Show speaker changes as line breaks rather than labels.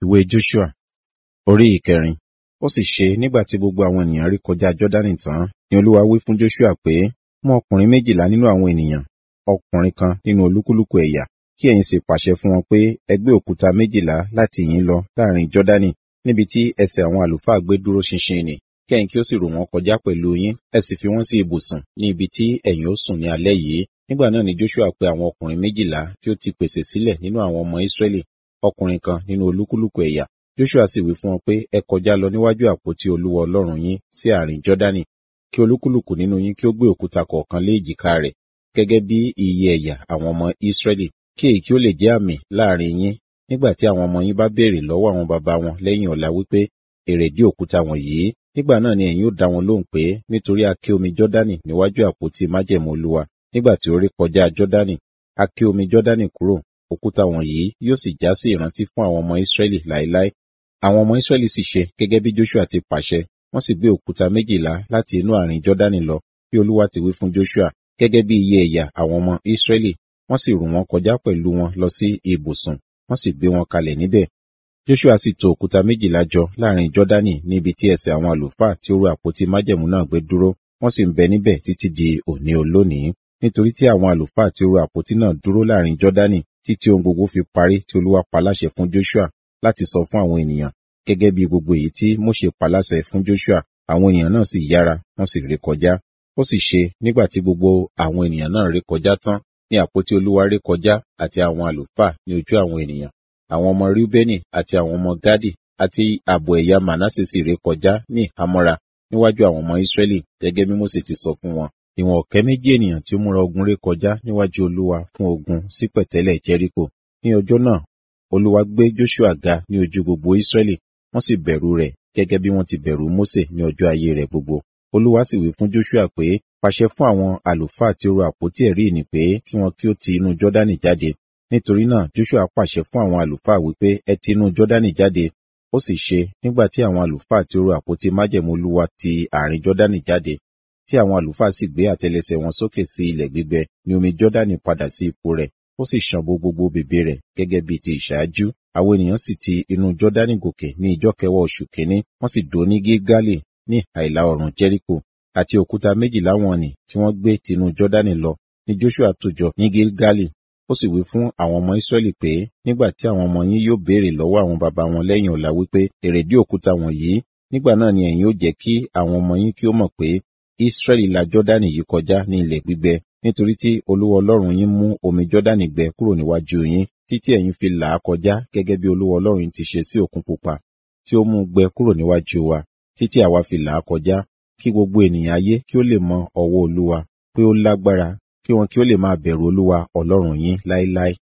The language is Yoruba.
Ìwé Joshua orí ìkẹrin. Ó sì ṣe nígbà tí gbogbo àwọn ènìyàn rí kọjá Jọ́dánì tán, ni Olúwa wí fún Joshua pé, mú ọkùnrin méjìlá nínú àwọn ènìyàn, ọkùnrin kan nínú olúkúlùkù ẹ̀yà, kí ẹ̀yin sì pàṣẹ fún wọn pé ẹ gbé òkúta méjìlá láti yín lọ láàrin Jọ́dánì, níbi tí ẹsẹ̀ àwọn àlùfáà gbé dúró ṣinṣin nì, kí ẹ̀yin kí ó sì rò wọ́n kọjá pẹ̀lú yín, ẹ sì fi wọ́n sí ibùsùn ní ibi tí ẹ̀yin ó sùn ní alẹ́ yìí. Nígbà náà ni Joshua pe àwọn ọkùnrin méjìlá tí ó ti pèsè sílẹ̀ nínú àwọn ọmọ Ísírẹ́lì, ọkùnrin kan nínú olúkúlùkù ẹ̀yà. Joshua sì wí fún wọn pé ẹ kọjá lọ níwájú àpótí Olúwa Ọlọ́run yín sí àárín Jọ́dánì, kí olúkúlùkù nínú yín kí ó gbé òkúta kọ̀ọ̀kan lé èjìká rẹ̀, gẹ́gẹ́ bí iye ẹ̀yà àwọn ọmọ Ísírẹ́lì, kí èyí kí ó lè jẹ́ àmì láàrin yín, nígbà tí àwọn ọmọ yín bá béèrè lọ́wọ́ àwọn baba wọn lẹ́yìn ọ̀la wípé èrèdí òkúta wọ̀nyí. Nígbà náà ni ẹ̀yin ó dá wọn lóhùn pé nítorí a ké omi Jọ́dánì níwájú àpótí májẹ̀mú Olúwa, nígbà tí ó ré kọjá Jọ́dánì, a ké omi Jọ́dánì kúrò, òkúta wọ̀nyí yóò sì já sí ìrántí fún àwọn ọmọ Ísírẹ́lì láéláé. Àwọn ọmọ Ísírẹ́lì sì ṣe gẹ́gẹ́ bí Joshua ti pàṣẹ, wọ́n sì gbé òkúta méjìlá láti inú àárín Jọ́dánì lọ, bí Olúwa ti wí fún Joshua, gẹ́gẹ́ bí iye ẹ̀yà àwọn ọmọ Ísírẹ́lì, wọ́n sì rù wọ́n kọjá pẹ̀lú wọn lọ sí ibùsùn, wọ́n sì gbé wọn kalẹ̀ níbẹ̀. Joshua sì tò òkúta méjìlá jọ láàrin Jọ́dánì níbi tí ẹsẹ̀ àwọn àlùfáà tí ó rú àpótí májẹ̀mú náà gbé dúró, wọ́n sì ń bẹ níbẹ̀ títí di òní olónìí. Nítorí tí àwọn àlùfáà tí ó rú àpótí náà dúró láàrin Jọ́dánì títí ohun gbogbo fi parí tí Olúwa pa láṣẹ fún Joshua láti sọ fún àwọn ènìyàn, gẹ́gẹ́ bí gbogbo èyí tí Mósè pa láṣẹ fún Joshua, àwọn ènìyàn náà sì yára, wọ́n sì ré kọjá. Ó sì ṣe nígbà tí gbogbo àwọn ènìyàn náà ré kọjá tán, ní àpótí Olúwa ré kọjá àti àwọn àlùfáà ní ojú àwọn ènìyàn. Àwọn ọmọ Rúbẹ́nì àti àwọn ọmọ Gádì àti ààbọ̀ ẹ̀yà Mànásè sì ré kọjá ní ìhámọ́ra níwájú àwọn ọmọ Ísírẹ́lì, gẹ́gẹ́ bí Mósè ti sọ fún wọn. Ìwọ̀n ọ̀kẹ́ méjì ènìyàn tí ó múra ogun ré kọjá níwájú Olúwa fún ogun sí pẹ̀tẹ́lẹ̀ Jẹ́ríkò. Ní ọjọ́ náà, Olúwa gbé Joshua ga ní ojú gbogbo Ísírẹ́lì, wọ́n sì bẹ̀rù rẹ̀ gẹ́gẹ́ bí wọ́n ti bẹ̀rù Mósè ní ọjọ́ ayé rẹ̀ gbogbo. Olúwa sì wí fún Joshua pé, pàṣẹ fún àwọn àlùfáà tí ó ro àpótí ẹ̀rí ìnì pé kí wọn kí ó ti inú Jọ́dánì jáde. Nítorí náà Joshua pàṣẹ fún àwọn àlùfáà wípé ẹ ti inú Jọ́dánì jáde. Ó sì ṣe nígbà tí àwọn àlùfáà tí ó ro àpótí májẹ̀mú Olúwa ti àárín Jọ́dánì jáde, tí àwọn àlùfáà sì gbé àtẹ́lẹsẹ̀ wọn sókè sí ilẹ̀ gbígbẹ, ni omi Jọ́dánì padà sí ipò rẹ̀, ó sì ṣàn bo gbogbo bèbè rẹ̀ gẹ́gẹ́ bí ti ìṣáájú. Àwọn ènìyàn sì ti inú Jọ́dánì gòkè ní ìjọ́ kẹwàá oṣù kínní, wọ́n sì dó ní Gilgali ní àìlà oòrùn Jẹ́ríkò, àti òkúta méjìlá wọn nì tí wọ́n gbé tinú Jọ́dánì lọ ní Joshua tò jọ ní Gilgali. Ó sì wí fún àwọn ọmọ Ísírẹ́lì pé nígbà tí àwọn ọmọ yín yóò béèrè lọ́wọ́ àwọn baba wọn lẹ́yìn ọ̀la wípé èrèdí òkúta wọ̀nyí, nígbà náà ni ẹ̀yin ó jẹ́ kí àwọn ọmọ yín kí ó mọ̀ pé Ísírẹ́lì la Jọ́dánì yìí kọjá ní ilẹ̀ gbígbẹ, nítorí tí Olúwa Ọlọ́run yín mú omi Jọ́dánì gbẹ kúrò níwájú yín, títí ẹ̀yin fi là á kọjá gẹ́gẹ́ bí Olúwa Ọlọ́run ti ṣe sí Òkun Pupa, tí ó mú gbẹ kúrò níwájú wa, títí àwa fi là á kọjá, kí gbogbo ènìyàn ayé kí ó lè mọ ọwọ́ Olúwa, pé ó lágbára, kí wọn kí ó lè máa bẹ̀rù Olúwa Ọlọ́run yín láéláé.